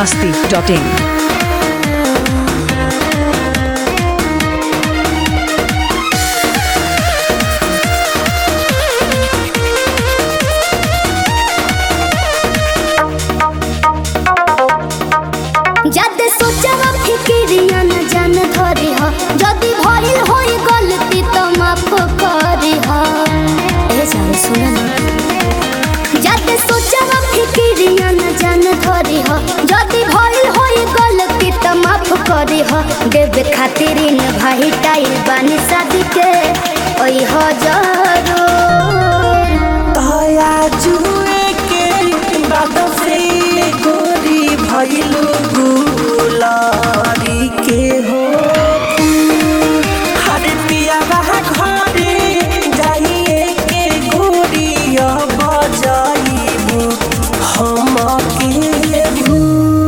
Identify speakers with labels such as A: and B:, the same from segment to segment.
A: masti.in.
B: যাতে সোচাবা ফিকিরিয়া না জান ধরি হ যদি ভইল হই গলতি তো মাফ করি হ এ জান শুনে না যাতে সোচাবা ফিকিরিয়া না জান ধরি হ যদি ভইল হই গলতি তো মাফ করি হ দেবে খাतिर इन भाई टाइल बानी शादी के ओई हो जरूर
C: तया जुए के बाद से गोरी भइलु गुलारी के हो हर पिया बहा घरे जाइए के गोरी बजाइबु हम के भू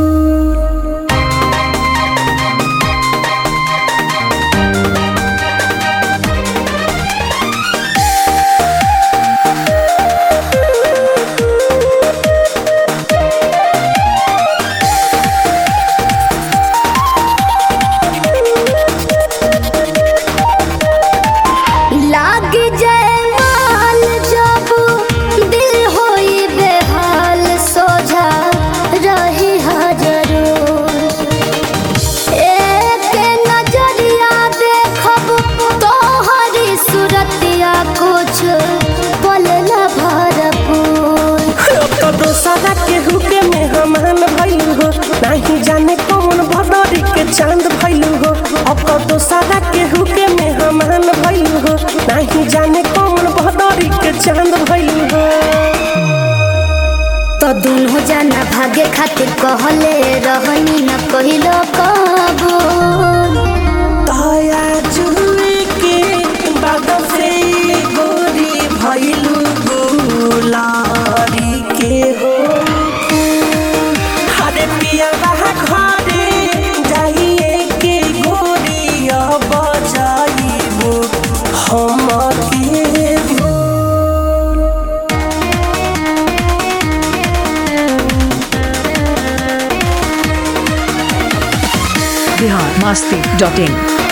B: लाग जाए माल जब दिल होई बेहाल सोझा रही जरूर एक नजरिया देखब तोहरी सूरतिया कुछ पल न भरपूर
C: तो दोसरा के हुके में हमान भइलु हो नहीं जाने कौन भदरी के चांद भइलु हो अब तो दोसरा के हुके में हमान भइलु हो नहीं जाने कौन भदरी के चांद भइलु हो
B: तो दुनो जाना भागे खातिर कहले रहनी न कहिलो कबूल
C: तया जुए के बाद से गोरी भइलु गुलारी के हो हरे पिया बहा घरे जाइए के गोरी बजाइबु हम के भू
A: Bihar masti.in.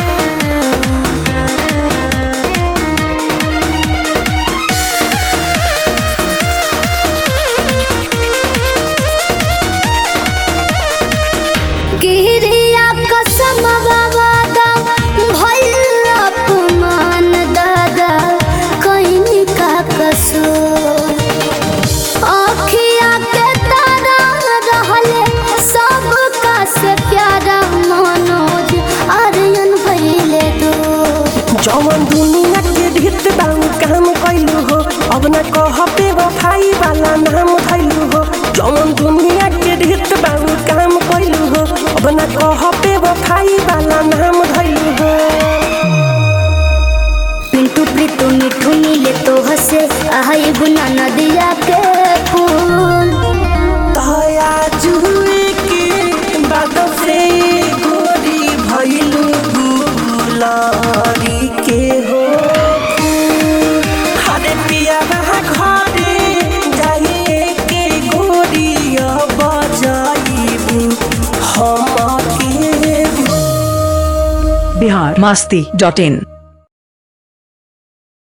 B: किरिया कसम बाबा भइल अपमान दादा कहीं का कसूर अखिया के तारा रहले सब का से प्यारा मनोज आर्यन भइले दूर
C: जवन दुनिया के ढित बाऊ काम कैलू हो अब न कह पे वफाई वाला नाम धैलू हो जवन दुनिया के ढित बाऊ काम कैलू हो अब न कह पे वफाई वाला नाम धैलू हो
B: पिंटू प्रीतु मिठू नीले तो हसे आई गुना नदिया के फूल
C: तया जुए के बाद से गोरी भइलू गुलारी के हो हरे पिया बहा घरे जाइए के गोरी बजाइबू हम के भू
A: Bihar masti.in.